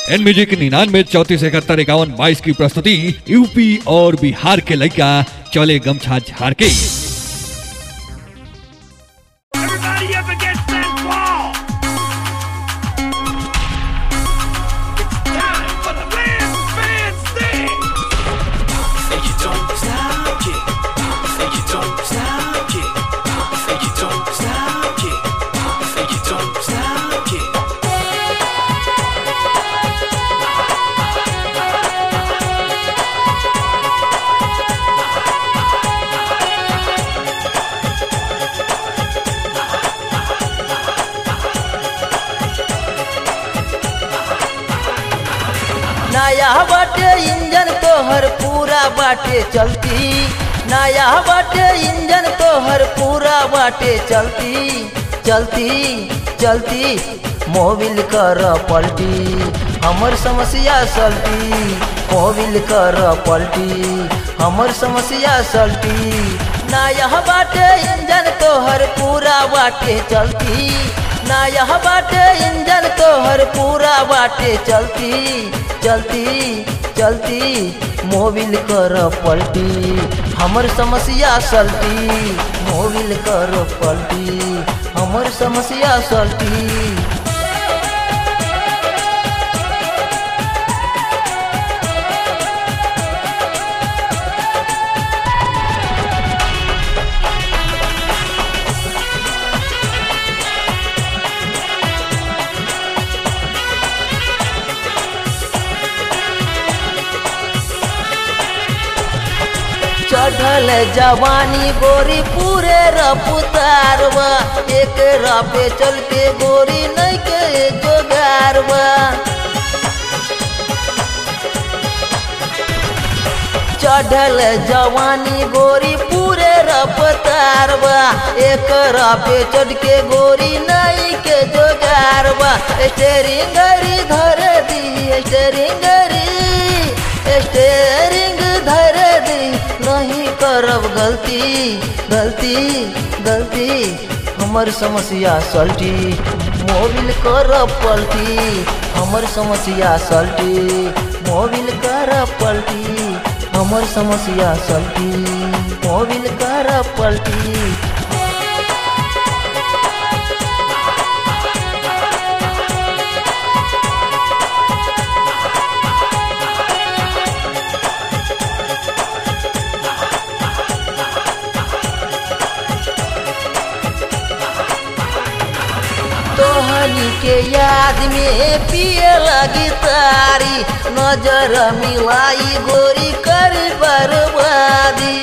N music निन्यानवे चौतीस इकहत्तर इक्यावन बाईस की प्रस्तुति यूपी और बिहार के लड़का चले गमछा झाड़ के Everybody up against that wall! It's time for the Lance Band Sting! And you don't stop it. And you don't stop it. And you don't stop it. And you don't stop it. नया बाटे engine तोहर पूरा बाटे चलती नया बाटे engine तोहर पूरा बाटे चलती चलती चलती मोबिल कर पलटी हमर समस्या सल्टी मोबिल कर पलटी हमर समस्या सल्टी नया बाटे इंजन तोहर पूरा बाटे चलती नया बाटे इंजन तोहर पूरा बाटे चलती चलती चलती मोबिल कर पलटी हमर समस्या सल्टी मोबिल कर पलटी हमर समस्या सल्टी चढ़ल जवानी गोरी पूरे रफ्तारवा एक रापे चल के गोरी नहीं के जोगारवा चढ़ल जवानी गोरी पूरे रफ्तारवा एक रापे चढ़ के गोरी नहीं के जोगारवा स्टेरिंग गरी धर दी स्टेरिंग गरी स्टेरिंग धर दी नहीं करब गलती गलती गलती हमर समस्या सल्टी मोबिल कर पलटी हमर समस्या सल्टी मोबिल कर पलटी हमर समस्या सल्टी मोबिल कर पलटी तोहनी के याद में पिए लगी तारी नजर मिलाई गोरी कर बर्बादी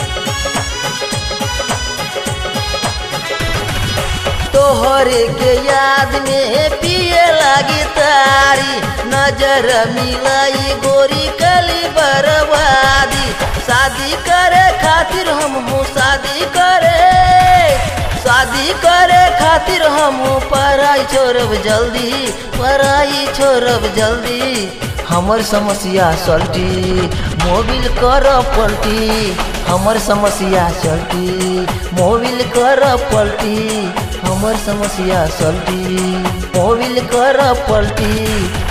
तोहरे के याद में पिए लगी तारी नजर मिलाई गोरी कली बर्बादी शादी करे खातिर हम हूँ शादी करे शादी करे खातिर हम पढ़ाई छोड़ब जल्दी पढ़ाई छोड़ब जल्दी हमर समस्या सल्टी मोबिल कर पलटी हमर समस्या सल्टी मोबिल कर पलटी हमर समस्या सल्टी मोबिल कर पलटी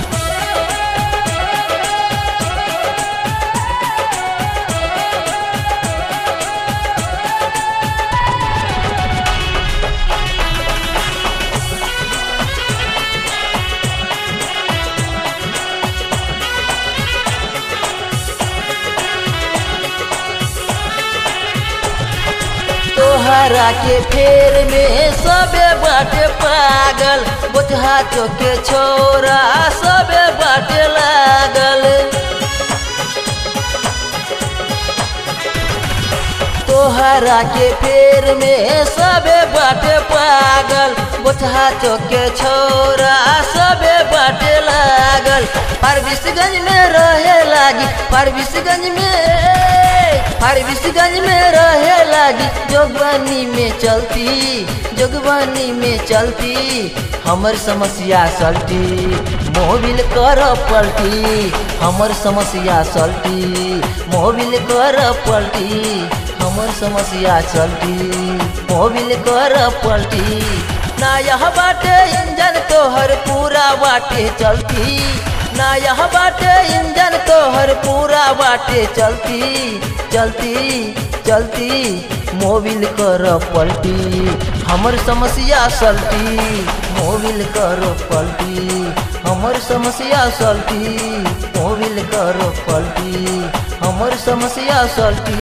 तोहरा के फेर में सबे बाटे पागल बोझा चौके छोरा सबे बाटे लागल तोहरा के फेर में सबे बाटे पागल बोझा चौके छोरा सबे बाटे लागल फारबिसगंज में रहे लागी फारबिसगंज में फारबिसगंज में रहे लागी जोगबानी में चलती जोगबानी में चलती हमर समस्या सल्टी मोबिल कर पलटी हमर समस्या सल्टी मोबिल कर पलटी हमर समस्या चलती मोबिल कर पलटी ना यह बाटे इंजन तोहर पूरा बाटे चलती नया बाटे इंजन तोहर पूरा बाटे चलती चलती चलती मोबिल कर पलटी हमर समस्या सलटी मोबिल कर पलटी हमर समस्या सलटी मोबिल कर पलटी हमर समस्या सलटी